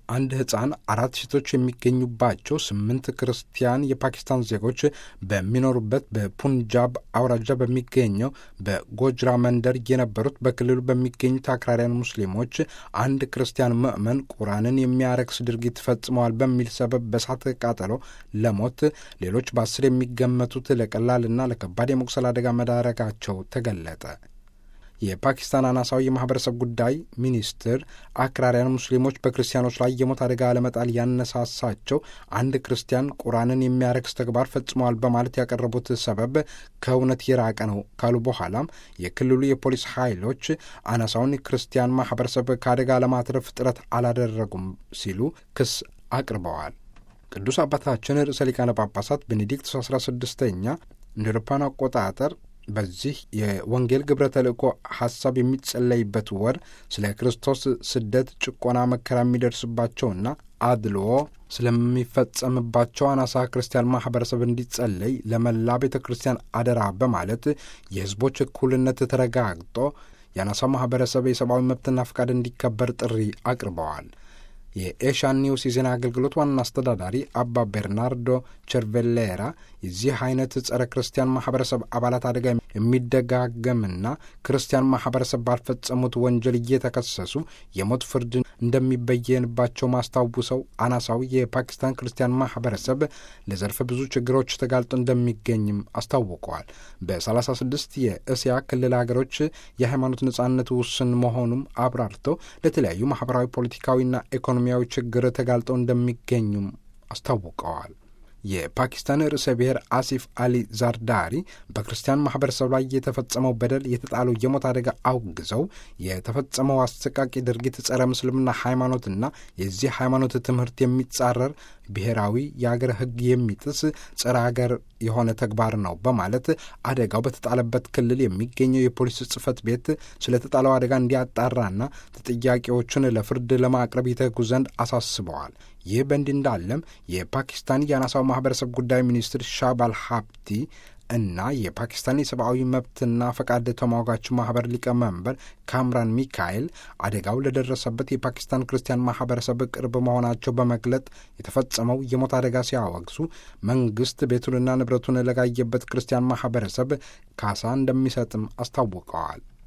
አንድ ሕፃን አራት ሴቶች የሚገኙባቸው ስምንት ክርስቲያን የፓኪስታን ዜጎች በሚኖሩበት በፑንጃብ አውራጃ በሚገኘው በጎጅራ መንደር የነበሩት በክልሉ በሚገኙት አክራሪያን ሙስሊሞች አንድ ክርስቲያን ምዕመን ቁርአንን የሚያረክስ ድርጊት ፈጽመዋል በሚል ሰበብ በእሳት ቃጠሎ ለሞት ሌሎች በአስር የሚገመቱት ለቀላልና ለከባድ የመቁሰል አደጋ መዳረጋቸው ተገለጠ። የፓኪስታን አናሳዊ የማህበረሰብ ጉዳይ ሚኒስትር አክራሪያን ሙስሊሞች በክርስቲያኖች ላይ የሞት አደጋ ለመጣል ያነሳሳቸው አንድ ክርስቲያን ቁርአንን የሚያረክስ ተግባር ፈጽመዋል በማለት ያቀረቡት ሰበብ ከእውነት የራቀ ነው ካሉ በኋላም የክልሉ የፖሊስ ኃይሎች አናሳውን ክርስቲያን ማህበረሰብ ከአደጋ ለማትረፍ ጥረት አላደረጉም ሲሉ ክስ አቅርበዋል። ቅዱስ አባታችን ርዕሰ ሊቃነ ጳጳሳት ቤኔዲክት አስራ ስድስተኛ እንደ አውሮፓውያን አቆጣጠር በዚህ የወንጌል ግብረ ተልእኮ ሐሳብ የሚጸለይበት ወር ስለ ክርስቶስ ስደት፣ ጭቆና፣ መከራ የሚደርስባቸውና አድልዎ ስለሚፈጸምባቸው አናሳ ክርስቲያን ማህበረሰብ እንዲጸለይ ለመላ ቤተ ክርስቲያን አደራ በማለት የሕዝቦች እኩልነት ተረጋግጦ የአናሳ ማህበረሰብ የሰብአዊ መብትና ፈቃድ እንዲከበር ጥሪ አቅርበዋል። የኤሻን ኒውስ የዜና አገልግሎት ዋና አስተዳዳሪ አባ ቤርናርዶ ቸርቬሌራ የዚህ አይነት ጸረ ክርስቲያን ማህበረሰብ አባላት አደጋ የሚደጋገምና ክርስቲያን ማህበረሰብ ባልፈጸሙት ወንጀል እየተከሰሱ የሞት ፍርድ እንደሚበየንባቸው ማስታውሰው አናሳዊ የፓኪስታን ክርስቲያን ማህበረሰብ ለዘርፈ ብዙ ችግሮች ተጋልጦ እንደሚገኝም አስታውቀዋል። በሰላሳ ስድስት የእስያ ክልል ሀገሮች የሃይማኖት ነጻነት ውስን መሆኑም አብራርተው ለተለያዩ ማህበራዊ፣ ፖለቲካዊና ኢኮኖሚያዊ ችግር ተጋልጠው እንደሚገኙም አስታውቀዋል። የፓኪስታን ርዕሰ ብሔር አሲፍ አሊ ዛርዳሪ በክርስቲያን ማህበረሰብ ላይ የተፈጸመው በደል የተጣለው የሞት አደጋ አውግዘው የተፈጸመው አሰቃቂ ድርጊት ጸረ ምስልምና ሃይማኖትና የዚህ ሃይማኖት ትምህርት የሚጻረር ብሔራዊ የአገር ሕግ የሚጥስ ጸረ አገር የሆነ ተግባር ነው በማለት አደጋው በተጣለበት ክልል የሚገኘው የፖሊስ ጽሕፈት ቤት ስለተጣለው አደጋ እንዲያጣራና ተጠያቂዎቹን ለፍርድ ለማቅረብ ይተጉ ዘንድ አሳስበዋል። ይህ በእንዲህ እንዳለም የፓኪስታን የአናሳው ማህበረሰብ ጉዳይ ሚኒስትር ሻባል ሀብቲ እና የፓኪስታን የሰብአዊ መብትና ፈቃድ ተሟጋች ማህበር ሊቀመንበር ካምራን ሚካኤል አደጋው ለደረሰበት የፓኪስታን ክርስቲያን ማህበረሰብ ቅርብ መሆናቸው በመግለጥ የተፈጸመው የሞት አደጋ ሲያወግዙ መንግስት ቤቱንና ንብረቱን ለጋየበት ክርስቲያን ማህበረሰብ ካሳ እንደሚሰጥም አስታውቀዋል።